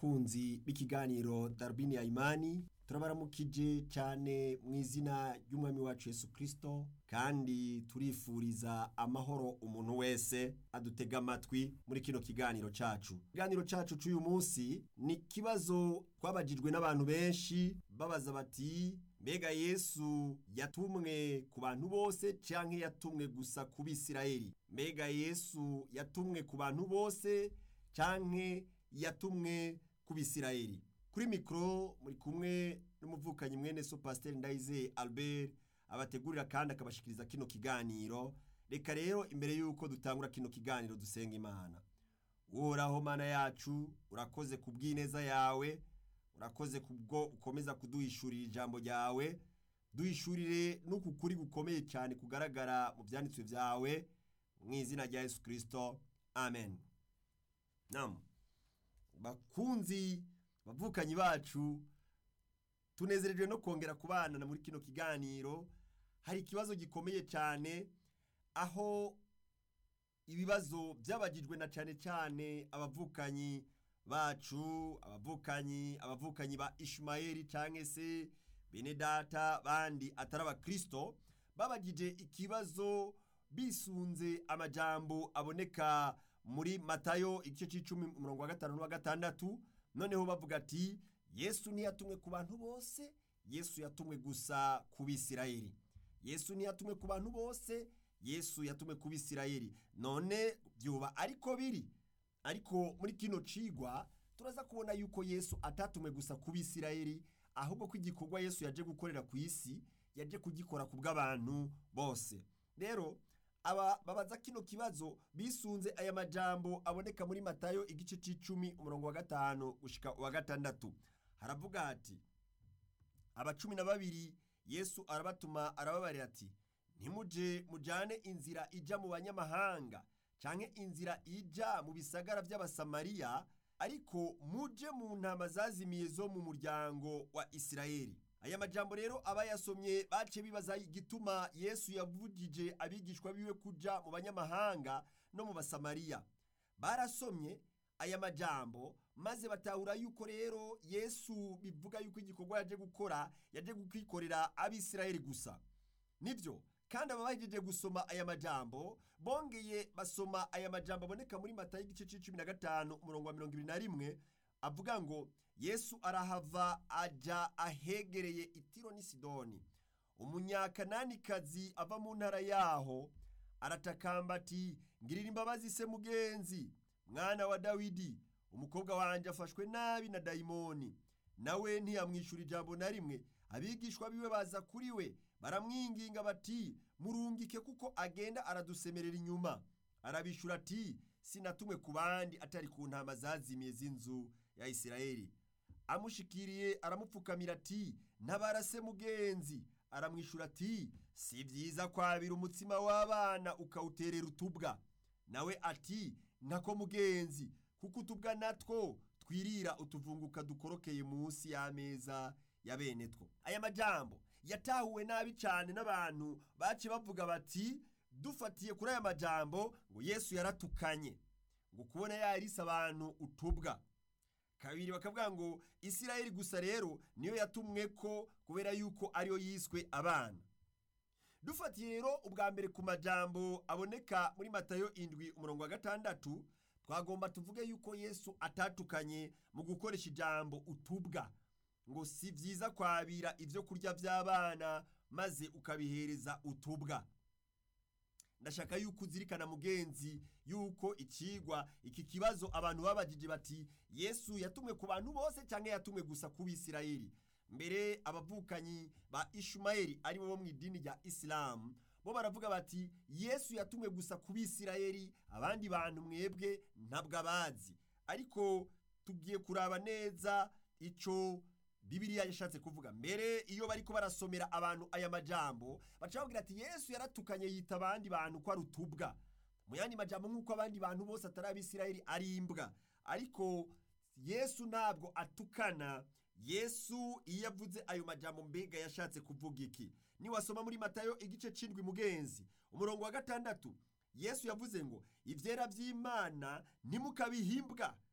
bakunzi b'ikiganiro darubini ya imani turabaramukije cyane mu izina ry'umwami wacu Yesu kirisito kandi turifuriza amahoro umuntu wese adutega amatwi muri kino kiganiro cyacu ikiganiro cyacu cy'uyu munsi ni ikibazo twabajijwe n'abantu benshi babaza bati mbega yesu yatumwe ku bantu bose cyangwa yatumwe gusa ku bisirayeli mbega yesu yatumwe ku bantu bose cyangwa yatumwe ku bisirayeli kuri mikoro muri kumwe n'umuvukanyi mwene so pasiteri ndayizeye albert abategurira kandi akabashikiriza kino kiganiro reka rero imbere y'uko dutangura kino kiganiro dusenga imana uhoraho mana yacu urakoze ku bw'ineza yawe urakoze kubwo ukomeza kuduhishurira ijambo ryawe duhishurire n'uku kuri gukomeye cyane kugaragara mu byanditswe byawe mu izina rya yesu kirisito amen namu bakunzi bavukanyi bacu tunezerejwe no kongera kubana muri kino kiganiro hari ikibazo gikomeye cyane aho ibibazo byabagijwe na cyane cyane abavukanyi bacu abavukanyi abavukanyi ba ishumayeli cyangwa se bene data bandi atari abakirisito babagije ikibazo bisunze amajambo aboneka muri matayo igice cy'icumi umurongo wa gatanu n'uwa gatandatu noneho bavuga ati yesu ntiyatumwe ku bantu bose yesu yatumwe gusa ku bisirayeli yesu ntiyatumwe ku bantu bose yesu yatumwe ku bisirayeli none byuba ariko biri ariko muri kino cigwa turaza kubona yuko yesu atatumwe gusa ku bisirayeli ahubwo ko igikorwa yesu yaje gukorera ku isi yaje kugikora ku bw'abantu bose rero aba babaza kino kibazo bisunze aya majambo aboneka muri matayo igice c'icumi umurongo wa gatanu gushika wa gatandatu haravuga hati aba cumi na babiri yesu arabatuma arababarira ati ntimuje mujane inzira ija mu banyamahanga canke inzira ija mu bisagara vy'abasamariya ariko muje mu ntama zazimiye zo mu muryango wa isirayeli aya majambo rero abayasomye bace bibaza igituma yesu yavugije abigishwa biwe kuja mu banyamahanga no mu basamariya barasomye aya majambo maze batahura yuko rero yesu bivuga yuko igikorwa yaje gukora yaje kukikorera abisirayeli gusa nibyo kandi ababahejeje gusoma aya majambo bongeye basoma aya majambo aboneka muri mata y'igice c'icumi na gatanu umurongo wa mirongo ibiri na rimwe avuga ngo yesu arahava aja ahegereye itiro n'i sidoni umunyakananikazi ava mu ntara yaho aratakamba ati ngirira imbabazi se mugenzi mwana wa dawidi umukobwa wanjye afashwe nabi na dayimoni nawe ntiyamwishyura ijambo na rimwe abigishwa biwe baza kuri we baramwinginga bati murungike kuko agenda aradusemerera inyuma arabishyura ati sinatumwe ku bandi atari ku ntama zazimiye z'inzu ya isirayeli amushikiriye aramupfukamira ati ntabarase mugenzi aramwishyura ati si byiza kwabira umutsima w'abana ukawuterera utubwa nawe ati ntako mugenzi kuko utubwa natwo twirira utuvunguka dukorokeye munsi y'ameza ya bene two aya majambo yatahuwe nabi cyane n'abantu bace bavuga bati dufatiye kuri aya majambo ngo yesu yaratukanye ngo kubona yarise abantu utubwa kabiri bakavuga ngo isirayeli gusa rero niyo yatumwe ko kubera yuko ariyo yiswe abana dufatiye rero ubwa mbere ku majambo aboneka muri matayo indwi umurongo wa gatandatu twagomba tuvuge yuko yesu atatukanye mu gukoresha ijambo utubwa ngo si byiza kwabira ibyo kurya by'abana maze ukabihereza utubwa ndashaka yuko uzirikana mugenzi yuko ikigwa iki kibazo abantu babagije bati yesu yatumwe ku bantu bose cyangwa yatumwe gusa ku bisirayeli mbere abavukanyi ba ishumayeli ari bo mu idini rya isilamu bo baravuga bati yesu yatumwe gusa ku bisirayeli abandi bantu mwebwe ntabwo abazi ariko tugiye kuraba neza icyo bibiriya yashatse kuvuga mbere iyo bari ko barasomera abantu aya majambo baca babwira ati yesu yaratukanye yita abandi bantu ko ari utubwa mu yandi majambo nk'uko abandi bantu bose atari abisirayeli ari imbwa ariko yesu ntabwo atukana yesu iyo avuze ayo majambo mbega yashatse kuvuga iki niwasoma muri matayo igice c'indwi mugenzi umurongo wa gatandatu yesu yavuze ngo ivyera vy'imana ntimukabihimbwa